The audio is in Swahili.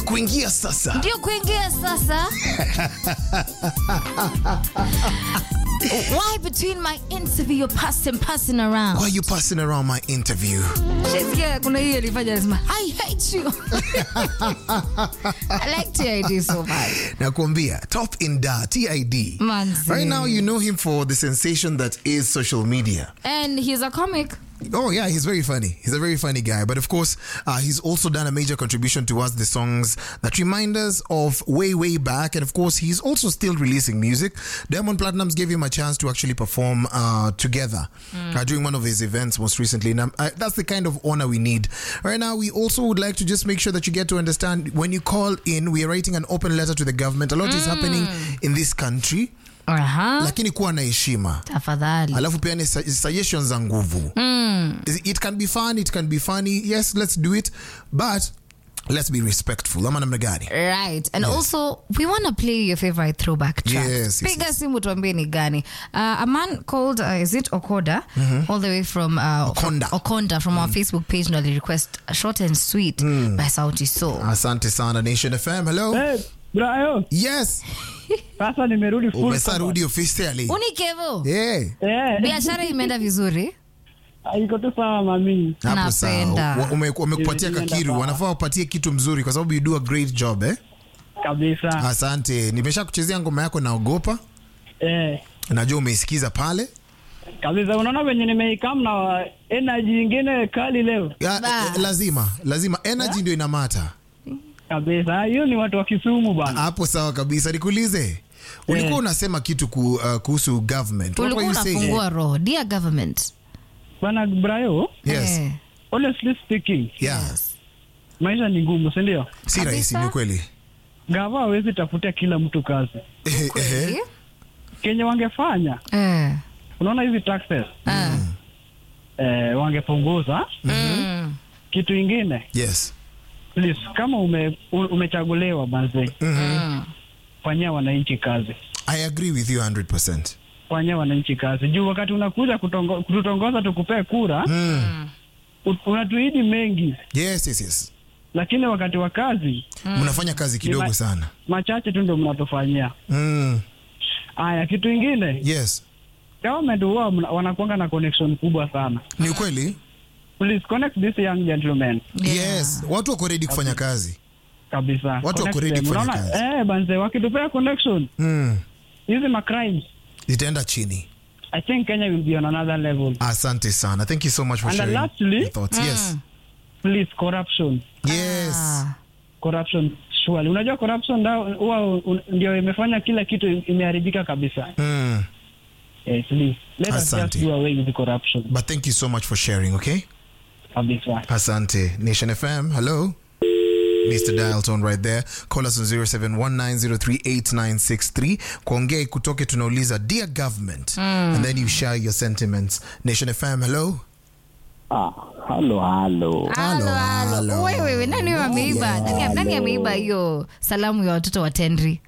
kuingia sasa. ndio kuingia sasa why between my interview you're passing passing around Why are you passing around my interview? Shasikia kuna hii alifanya alisema I hate you I like TID so much Nakwambia, top in da, TID. Manzi. Right now, you know him for the sensation that is social media. and he's a comic Oh yeah, he's very funny. He's a very funny guy. But of course, uh, he's also done a major contribution towards the songs that remind us of way, way back. And of course, he's also still releasing music. Diamond Platinums gave him a chance to actually perform uh, together uh, during one of his events most recently. And um, uh, that's the kind of honor we need. Right now, we also would like to just make sure that you get to understand when you call in, we are writing an open letter to the government. A lot is happening in this country, Aha. lakini kuwa na heshima tafadhali alafu pia ni su- suggestions za nguvu it can be fun it can be funny yes let's do it but let's be respectful ama namna gani right and also we want to play your favorite throwback track Yes, yes, piga yes. simu tuambie ni gani uh, a man called uh, is it okoda all the way from uh, Okonda. okonda from our facebook page ndo request short and sweet by sauti soul asante sana nation fm hello Hey, Brayo, yes sasa nimerudi full umesarudi officially unikevo hey. Eh, biashara imeenda vizuri iko tu sawa mami. hapo sawa Napenda. Wa- ume- wamekupatia Imeenda kakiru sawa. wanafaa wapatie kitu mzuri kwa sababu you do a great job eh? Kabisa. asante nimesha kuchezea ngoma yako naogopa Eh, najua umeisikiza pale kabisa unaona venye nimeikam na energy ingine kali leo. ya, Ba. eh, lazima lazima energy ndio inamata Kabisa. Hiyo ni watu wa Kisumu bana. hapo sawa kabisa nikuulize ulikuwa Eh. unasema kitu ku, uh, kuhusu government What ulikuwa were you saying? unafungua roho dear government Bana Brayo, yes Eh, honestly speaking, yeah maisha ni ngumu, si ndio? si Kabisa. rahisi ni kweli Gava hawezi tafutia kila mtu kazi. kweli? Kenye wangefanya, Eh, unaona hizi taxes ah, eh, wangepunguza. mm. Kitu ingine, yes please, kama ume, u- umechaguliwa manze, Mm. fanyia wananchi kazi. i agree with you 100% fanyia wananchi kazi juu wakati unakuja kutongo- kututongoza tukupee kura mm. u- unatuidi mengi yes yes yes lakini wakati wa kazi mnafanya kazi kidogo Nima- sana machache tu ndo mnatufanyia mm. haya kitu ingine yes government huwa mna- wanakuanga na connection kubwa sana ni ukweli please connect this young gentleman Yeah. yes watu wako ready kufanya kazi kabisa Watu Connect wako ready them. kufanya Unaona? kazi. eh banze wakitupea connection mm. hizi macrimes itaenda chini i think kenya will be on another level asante sana thank you so much for And sharing lastly- your thoughts yes please corruption yes Ah. corruption surely unajua corruption nda- huwa un- ndio imefanya kila kitu imeharibika kabisa mm. Eh, please let us Asante. just do away with the corruption but thank you so much for sharing okay kabisa Asante. Nation FM, hello. Mr. Dial tone right there. Call us on 0719038963. Kuongea kutoke tunauliza dear government and then you share your sentiments. Nation FM, hello. Ah, halo halo. Halo, halo. halo. Wewe, wewe, nani huyo ameiba? Nani, nani ameiba hiyo salamu ya watoto wa Tendri?